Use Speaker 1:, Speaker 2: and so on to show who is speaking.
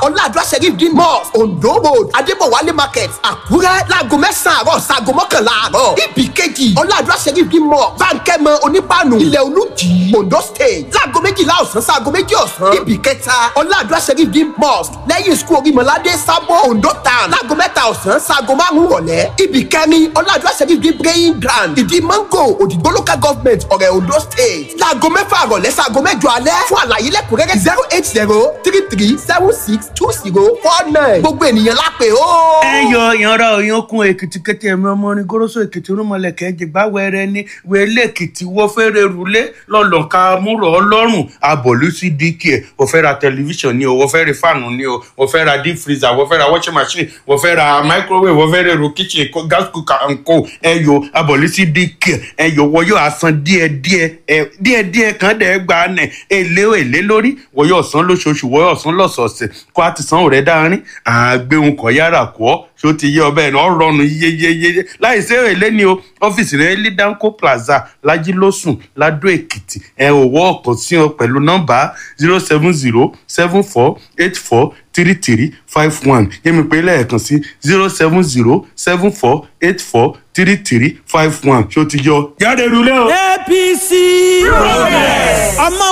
Speaker 1: ọ̀làdúrà sheriff green mosque ondo road adébọ̀wálé market àkúrẹ́ láago mẹ́sàn-án àárọ̀ sago mọ́kànlá àárọ̀ ibì kejì ọ̀làdúrà sheriff green mosque bánkẹ́mọ onípanu ilẹ̀ olùjì ondo state láago méjìlá ọ̀sán sago méjì ọ̀sán ibì kẹta ọ̀làdúrà sheriff green mosque lẹ́yìn sukuu orímọ̀ládé sábọ̀ ondo town láago mẹ́ta ọ̀sán sago márùn-ún rọ̀lẹ́ ibì kẹrin ọ̀làdúrà sheriff green praying ground ìdí mango òdìgbò local government ọ̀rẹ́ ondo state láago mẹ́fà rọ̀lẹ́ sago mẹ́jọ alẹ́ fún àlàyé lẹ́kùnrẹ́rẹ́ zero eight zero three three seven six two zero four nine gbogbo ènìyàn lápè ó.
Speaker 2: ẹ yọ ìyanra òyankun èkìtì kété ẹmí ọmọ orin goroso èkìtì rúmọlẹkẹ jìgbà wẹrẹ ní wẹlé èkìtì wọ fẹrẹ rúlé lọlọka múrò ọlọ́run abọlú sí dk ẹ wọ́n fẹ́ ra tẹlifíṣàn ni o wọ́n fẹ́ ra fáànù ni o wọ́n fẹ́ ra deep freezer wọ́n fẹ́ ra washing machine wọ́n fẹ́ ra microwave wọ́n fẹ́ ra èrò kitchen co- gas cooker and co ẹ yọ abọlú sí dk ẹ yọ wọ́n yóò asan díẹ̀ díẹ̀ ẹ díẹ̀ díẹ̀ kan dẹ gba nẹ èlé èlé lórí wọ́n yóò san lóṣooṣù wọ́n yóò san lọ́sọ̀ọ̀sẹ̀ kó a ti san òrẹ́ dáárín àgbéhùn kọ̀ yára kọ́ ṣó ti yé ọbẹ̀ náà rọrùn yéyéyé láì sí èlé ni o ọ́fíìsì rẹ̀ ní danco plaza lajilósùn ladó èkìtì ẹ ò wọ́ ọ̀kan sí ọ pẹ̀lú nọ́mbà zero seven zero seven four eight four three three five one yẹ́mi pé lẹ́ẹ̀kan sí zero seven zero seven four eight four three three five one ṣó ti yọ. jáde rúlé o.
Speaker 3: apc progress ọmọ